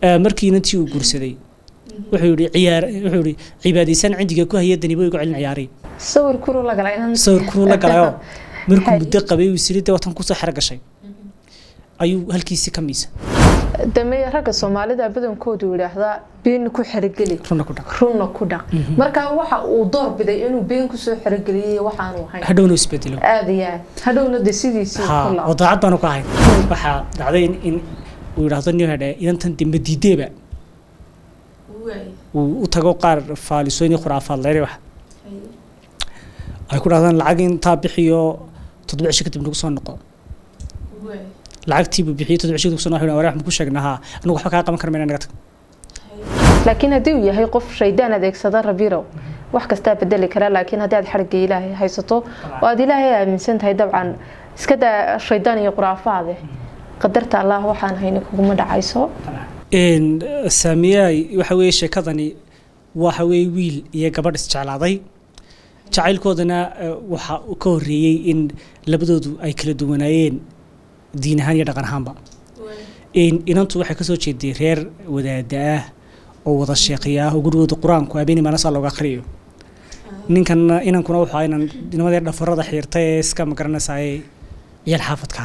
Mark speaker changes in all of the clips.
Speaker 1: Eh, markii inantii uu guursaday wuxuu yidhi ciyaar wuxuu yidhi cibaadaysan cindiga ku haya danibo igu celin ciyaaray
Speaker 2: sawir kuru la galay inan
Speaker 1: sawirkuu la galayoo markuu
Speaker 2: Hay.
Speaker 1: muddo qabay uu isiri dee watan kusoo xero gashay ayuu halkiisii ka miisa
Speaker 2: dameeye ragga soomaalida badankoodu yidhaahdaa been ku xerogeli
Speaker 1: runa ku dhaq
Speaker 2: runna ku dhaq marka waxa uu door biday inuu been kusoo xerogeliyey waxaanu ahayn
Speaker 1: hadhowna uu isbedelo
Speaker 2: aada iyo aad hadhowna de sidiisii
Speaker 1: ha
Speaker 2: ku
Speaker 1: oo
Speaker 2: laabo
Speaker 1: daacad baanu ka ahayn waxaa dhacday in in uu yidhaahdo nin hedhe idantan de madiideeba uu u tago qaar faalisooyin iyo khuraafaad leyre wax ay ku dhahdaan lacag intaa bixiyo toddoba cisho kadib nagu soo noqo lacagtii buu bixiyey toddoba cisho kadib nagu soo noqo warax ma ku sheegnaa haa anigu waxba kaa qaban kara mayna naga tag
Speaker 2: laakiin haddii uu yahay qof shaydaan adeegsada rabirow wax kastaa bedeli kara laakiin haddii aad xarigga ilaahay haysato oo aad ilaahay aaminsan tahay dabcan iska daa shaydaan iyo quraafaade qadarta allah waxaan hayni kuguma dhacayso
Speaker 1: Een, saamiyaay waxa weeye sheekadani waxa weeye wiil iyo gabadh isjeclaaday jacaylkoodana eh, waxa uu ka horreeyey in labadoodu ay kala duwanaayeen diin ahaan iyo dhaqan ahaanba Een, inantu waxay kasoo jeeday reer wadaada ah oo wada sheeqiya ah oo gurigooda qur-aanku habeenii maanasaa looga akhriyo ninkan inankuna wuxuu ahaa inan nimadii dhafarada xiirta ee iska magaranaysaayee ciyaal xaafadka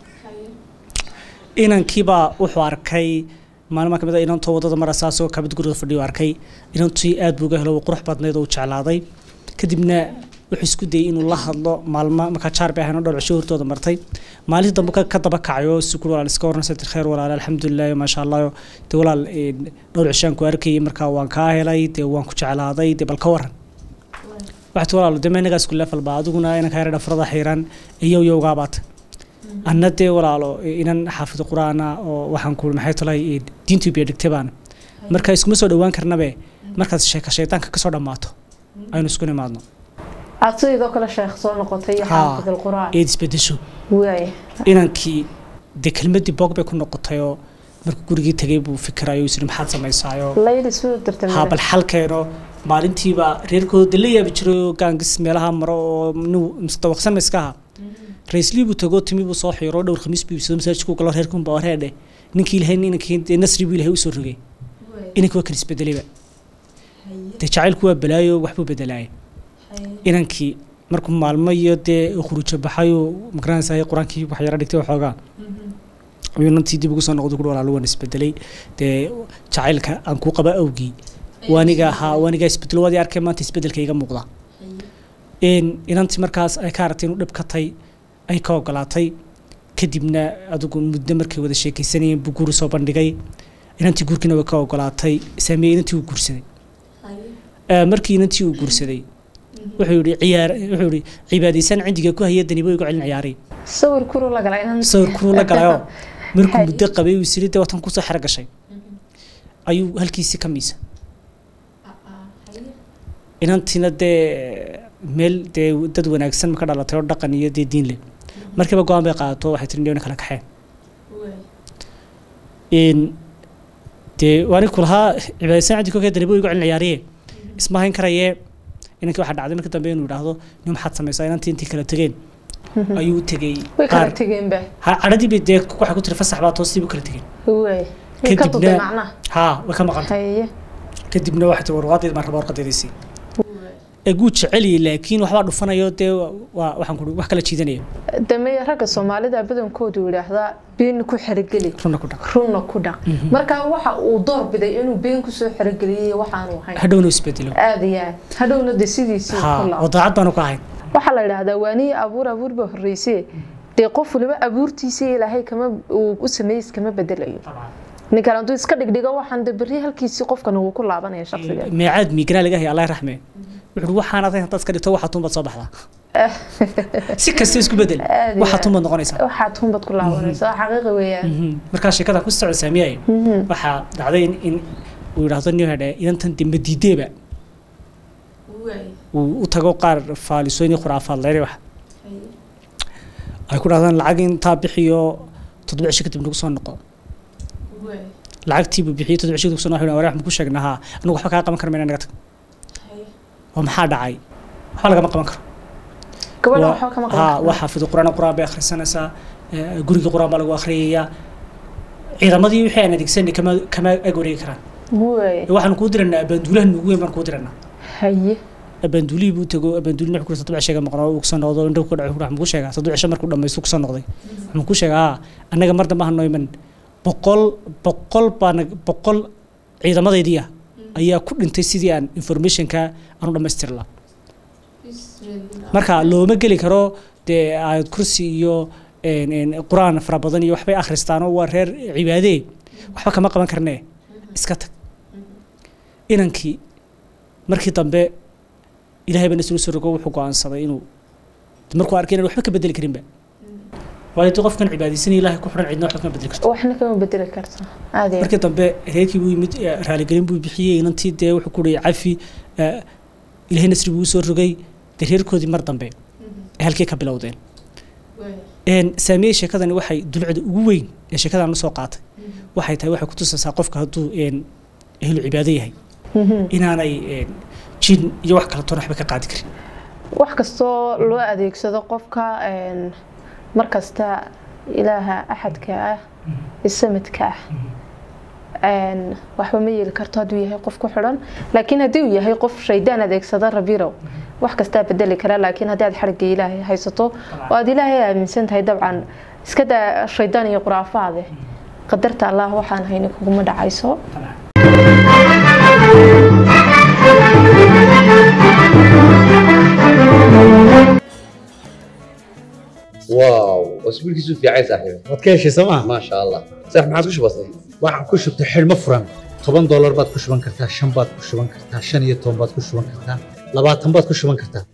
Speaker 1: inankiibaa wuxuu arkay maalmaha kamid a inantoo wadada maraysa asagoo kabad guriga fadhiyo arkay inantii aad buu uga helo wuu qurux badnayd oo uu jeclaaday kadibna wuxuu isku dayey inuu la hadlo maalmo markaa jaar bay ahayn oo dhowr cisho hortooda martay maalintii dambe ka ka daba kacayo si kul walaal iska warnaysa tir khayr walaal alxamdulilah maasha allah dee walaal een, dhowr cishaan ku arkayay markaa waan kaa helay dee waan ku jeclaaday dee bal ka waran waxaad walaalo dee meenagaas ku leefal baa adiguna inanka yara dhafarada xiiran iyo yowgaabaata anna dee walaalo inan xaafid qur-aana oo waxaan ku maxay talay diintu biyo dhigtay baana marka iskuma soo dhowaan karnabe markaad sheeka shaydaanka kasoo dhammaato aynu isku nimaadno
Speaker 2: aad sidoo kale sheekh soo noqotay iyo
Speaker 1: Haa.
Speaker 2: xaafid alquraan
Speaker 1: eed isbedesho
Speaker 2: waay
Speaker 1: inankii dee kelmadii boog bay ku noqotay oo markuu gurigii tegay buu fikirayo isiri maxaad samaysaayo
Speaker 2: layli soo dirtay
Speaker 1: haa bal xalkeeno maalintiiba reerkooda la yaabi jiray oo gaangis meelaha maro oo nin mustawaqsan ma iska aha raislii buu tagoo timi buu soo xiiro dhowr khamiis buu ibsado masaajidku galo reerkun baa wareedhe ninkii ilahay inankii dee nasri buu ilahay usoo rogay inankii waa kan isbedelayba dee jacaylku waa balaayo waxbuu bedelaaya inankii markuu maalmo iyo dee khuruujo baxayo magaranaysaay qur-aankii wax yara dhigtay waxoogaa ayuu inantii dib ugu soo noqday kuhi walaalo waan isbedelay dee jacaylka aan kuu qaba awgii waaniga ahaa waaniga isbedelo waadii arkay maanta isbedelka iga muuqda Een, inantii markaas ay ka aragtay inuu dhib ka tay ay ka ogolaatay kadibna adigu muddo markay wada sheekaysanayeen buu guuri soo bandhigay inantii guurkiina way ka ogolaatay saamiye inantii uu guursaday Eh, markii inantii uu guursaday wuxuu yidhi ciyaar wuxuu yidhi cibaadaysan cindiga ku haya danibo igu celin ciyaaray
Speaker 2: sawir kuru la galay inan
Speaker 1: sawirkuu la galayoo markuu
Speaker 2: Hay.
Speaker 1: muddo qabay uu isiri dee watan kusoo xero gashay ayuu halkiisii ka miisa inantiina dee meel dee dad wanaagsan ma ka dhalatay oo dhaqan iyo dee diin leh markiiba go-aan bay qaadato waxay tiri dhewna kala kaxeen in dee waani ku lahaa cibaadaysan cidi kokee danibo igu celin ciyaariye isma hayn karayee inankii waxaa dhacday marka dambe inuu idhaahdo nin maxaad samaysaa inantii intii kala tegeen ayuu u tegey
Speaker 2: way kala
Speaker 1: qaar
Speaker 2: tegeenba
Speaker 1: ha- cadhadii bay dee waxay ku tiri fasax baa toostii buu kala tegeen
Speaker 2: waay way ka duday
Speaker 1: Kadibna-
Speaker 2: macnaha
Speaker 1: haa way ka maqan
Speaker 2: haye
Speaker 1: kadibna waxay tiri warqadeed baan rabaa warqadeediisii eguu jeceliyey laakiin waxbaa dhufanayo dee waa waxaan ku wax kala jiidanaya
Speaker 2: dameeye ragga soomaalida badankoodu yidhaahdaa been ku xerogeli
Speaker 1: runa ku dhaq
Speaker 2: runna ku dhaq marka waxa uu door biday inuu been kusoo xerogeliyey waxaanu ahayn
Speaker 1: hadhowna uu isbedelo
Speaker 2: aada iyo aad hadhowna de sidiisii
Speaker 1: haa
Speaker 2: ku
Speaker 1: oo
Speaker 2: laabo
Speaker 1: daacad baanu ka ahayn
Speaker 2: waxaa la yidhaahdaa waaniyi abuur abuur ba horreysee dee qof waliba abuurtiisa ilaahay kama uu u sameeyey iskama bedelayo ninkan hadduu iska dhigdhigo waxaan de berri halkiisii qofkan uu ku laabanaya shaksiga
Speaker 1: meecaad miiganaa laga haya allah raxme wuxuu waxaan aday haddaad iska dhigto waxaa tuunbaad soo baxdaa si kasta isku bedel
Speaker 2: Aad iyo
Speaker 1: waxaa
Speaker 2: aad.
Speaker 1: tuunbaad noqonaysaa
Speaker 2: waxaa tuunbad ku laabanaysa waa xaqiiqi weeyaan
Speaker 1: Mhm. markaa sheekada ku socod saamiyay waxaa dhacday in in uu yidhaahdo nin hedhe idantan de madiideeba uu u tago qaar faalisooyin iyo khuraafaad leyre wax ay ku dhahdaan lacag intaa bixiyo toddoba cisho kadib nagu soo noqo lacagtii buu bixiyey toddoba cisho kadib soo noqo warax ma ku sheegnaa haa anigu waxba kaa qaban kara mayna naga tag oo maxaa dhacay waxba lagama qaban karo
Speaker 2: gabadha
Speaker 1: Waa-
Speaker 2: waxba kama
Speaker 1: haa
Speaker 2: qaban
Speaker 1: waa xaafidu quraan quraan bay akhrisanaysaa eh, guriga quraan baa lagu akhriyayaa ciidamadii wixii aan adeegsanay kama kama ag wareegi karaan
Speaker 2: waay
Speaker 1: waxaan kuu diranaa abaanduulahan ugu weyn baan kuu diranaa
Speaker 2: haye
Speaker 1: abaanduulihii buu tago abaanduuli wuxuu kuri saddex sheega maqnaa uu kusoo noqdo indhaw ku dhaco waxaan kuu sheegaa saddex cisho markuu dhamaysto kusoo noqday waxaan kuu sheegaa haa annaga mar dambe hanoo iman boqol boqol baan boqol ciidamadeydii ah ayaa ku dhintay sidii aan informationka aan u dhammaystiri lahaa marka looma geli karo dee aayad kursi iyo een, een, qur-aan fara badan iyo waxbay akhristaan oo waa reer cibaadee waxba kama qaban karnee iska tag inankii markii dambe ilaahay baa nasru sorogo wuxuu go-aansaday inuu markuu arkay inaan waxba ka bedeli karinba waayo dee qofkan cibaadaysanaya ilaahay ku xidhan cidna waxba kama bedeli karto
Speaker 2: waxna kama bedeli karta aad iyo
Speaker 1: markii dambe reerkii buu yimid eh, raaligelin buu bixiyey inantii dee wuxuu ku dhihi cafi eh, ilaahay nasri buu usoo rogay dee reerkoodii mar dambe ay halkii ka bilowdeen een saamiyey sheekadani waxay dulcida ugu weyn ee sheekadan la soo qaatay waxay tahay waxay kutusaysaa qofka hadduu een ehlu cibaado yahay
Speaker 2: Mhm.
Speaker 1: inaanay een jin iyo wax kale toona waxba ka qaadi karin
Speaker 2: wax kastoo loo adeegsado qofka een, mar kasta ilaaha axadka ah ee samadka ah een, waxba ma yeeli karto hadduu yahay qof ku xidhan laakiin haddii uu yahay qof shaydaan adeegsada rabirow wax kastaa bedeli kara laakiin haddii aad xarigga ilaahay haysato oo aad ilaahay aaminsan tahay dabcan iska daa shaydaan iyo quraafaade qadarta allah waxaan hayni kuguma dhacayso
Speaker 3: واو اسبوع كيسو في عايز صاحبي
Speaker 4: waad ka heshay sooma
Speaker 3: ما شاء الله صح ما عادش بسيط
Speaker 4: waxaan ku shubtay xidhmo furan toban doolar baad ku shuban kartaa shan baad ku shuban kartaa shan iyo toban baad ku shuban kartaa labaatan baad ku shuban kartaa